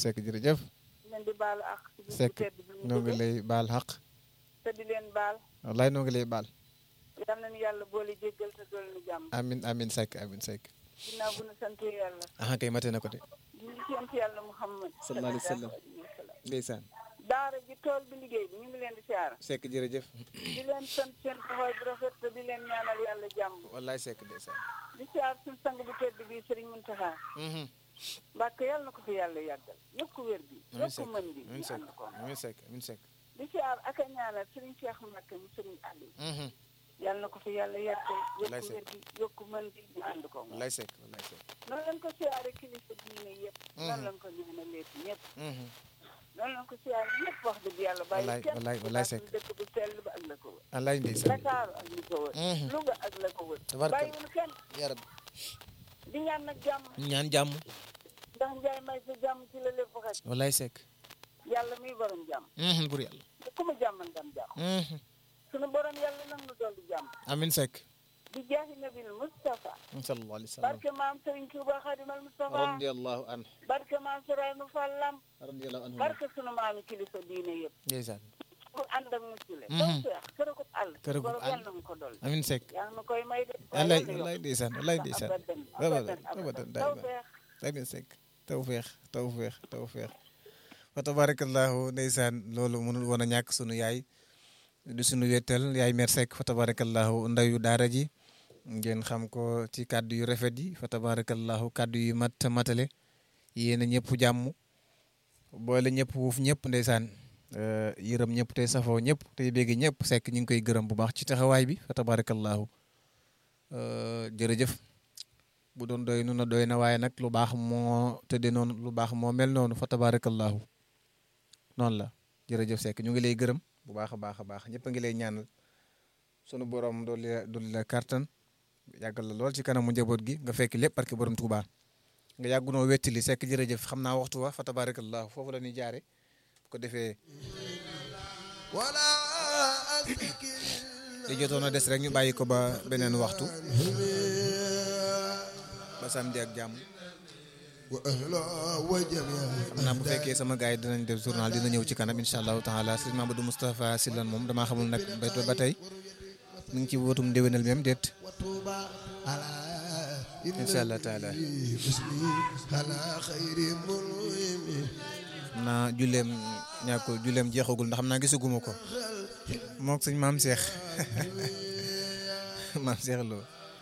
Seck jërëjëf leen di baalu ak ci bis bu Seck tedd bi ñu noo ngi jóge lay baal xaq te di leen baal wallaay noo ngi lay baal yal nañu yàlla boole jéggal te dool nu jàmm amin amin Seck amin Seck ginnaaw bu nu sant yàlla aha kay mate na ko de di ñu sant yàlla Muhammad Sallallahu alayhi wa sallam. sallam ndeysaan daara ji tool bi liggéey bi ñu ngi leen di siyaara Seck jërëjëf di leen sant seen taxawaay bu rafet te di leen ñaanal yàlla jàmm wallaay Seck ndeysaan di siyaar suñu sang bu tedd bi Sëriñ Muntaxa Mbàkke yàlla na ko fi yàlla yàggal yokku wér bi amin yokku Seck mën bi amin ñu Seck ànd ko amin Seck amin Seck di siyaar ak a ñaanal Sëriñ Cheikh Mbàkke mu Sëriñ Aliou yàlla na ko fi yàlla yàggal Wallaay yokku Seck. wér bi yokku mën bi ñu ànd ko wallaay Seck wallaay Seck noonu lañ ko siyaare kilifa diine yëpp noonu lañ ko ñaanalee ñëpp noonu lañ ko siyaare ñëpp wax dëgg yàlla bàyyi Wallaay, kenn wallaay, wallaay Seck. dëkk bu sell ba ak la ko wër wallaay ndeysaan Dakar ak li ko wër Mhm. Louga ak la ko wër Tabarkalla. bàyyiwul kenn yaa rabbi di ñaan nag jàmm ñaan jàmm ndax njaay may sa jàmm ci la lépp xaj wallaay Seck yàlla muy borom jàmm bur yàlla te ku mu jàmmal ngam jàmm sunu borom yàlla nag nu dolli jàmm amin Seck di jaahi nabil Mustafa sallallahu alayhi wa sallam barke maam Serigne Touba Xadimal Mustafa radiyallahu anhu barke maam Sourayma Fallam radiyallahu anhu barke sunu maami kilifa diine yëpp ndeysaan bu ànd ak muccule Mhm. taw feex kër ko àll Kër gu borom àll. yàlla na mu ko dolli amin Seck yaa ngi koy may de wallaay yàlla wallaay yokk. ndeysaan wallaay ndeysaan abadan abadan abadan abadan taw daima feex amin Seck tawfeex tawfeex tawfeex fa tabarakallahu ndeysaan loolu mënul woon a ñàkk sunu yaay du sunu wettal yaay mer Seck fa tabarakallahu ndayu daara ji ngeen xam ko ci kàddu yu rafet yi fa tabarakallahu kàddu yu mat matale yéen a ñëpp jàmm boole ñëpp wuuf ñëpp ndeysaan euh, yërëm ñëpp tey safoo ñëpp tey bégg ñëpp Seck ñu ngi koy gërëm bu baax ci taxawaay bi fa tabarakallahu euh, jërëjëf bu doon doy nu na doy na waaye nag lu baax moo tëddee noonu lu baax moo mel noonu fa tabarakallahu noonu la jërëjëf Seck ñu ngi lay gërëm bu baax a baax a baax ñëpp a ngi lay ñaanal sunu borom dolli la dolli la kàttan yàggal la lool ci kanamu njaboot gi nga fekk lépp parce que borom Tuubaa nga yàggunoo wettali Seck jërëjëf xam naa waxtu wa fa tabarakallahu foofu la ñuy jaare bu ko defee li jotoon a des rek ñu bàyyi ko ba beneen waxtu ba samedi ak jàmm xam naa bu fekkee sama gars yi dinañ def journal dina ñëw ci kanam incha allahu taala sëñ Mamadou Moustapha Silane moom damaa xamul nag ba ba tey mu ngi ci wotum ndéwénal même déet incha allah taala xam naa julleem ñàkk julleem jeexagul ndax xam naa gisaguma ko moog sëñ maam Cheikh maam Cheikh Lo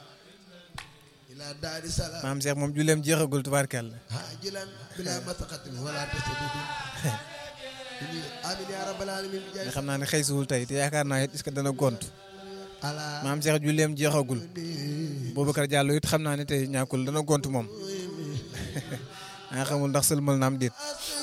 maam Cheikh moom julleem jeexagul tubaarkàlla nga xam naa ne xëy siwul tey te yaakaar naa it est-ce que dana gont maam Cheikh julleem jeexagul Boubacar Diallo it xam naa ne tey ñàkkul dana gont moom nga xamul ndax sëlmal naam déet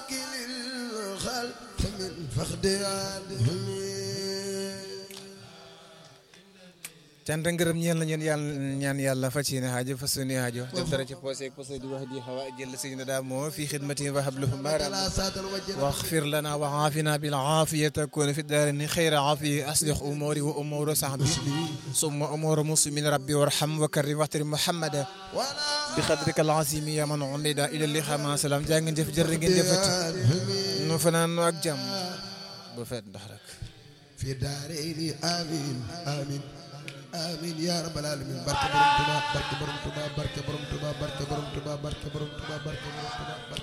cant ak ngërëm ñeel na ñeen yàlla ñaan yàlla fas yéene aajo fas yéene aajo def dara ci poosé ak poosé di wax di xawa jël sëñ na daa moo fi xidmati wa habluhu maram واغفر لنا وعافنا بالعافية تكون في الدارين خير عافية أصلح أموري وأمور صحبي ثم أمور مسلمين ربي وارحم وكرم واحترم محمدا بقدرك العظيم يا من عمد إلى اللقاء مع سلام جانgen jëf jërë ngeen jëfati nu fanaan nu ak jàmm bu fet ndax rek في دارين آمين آمين آمين يا رب العالمين بارك برم تبا بارك برم تبا بارك برم تبا بارك برم تبا بارك برم تبا بارك برم تبا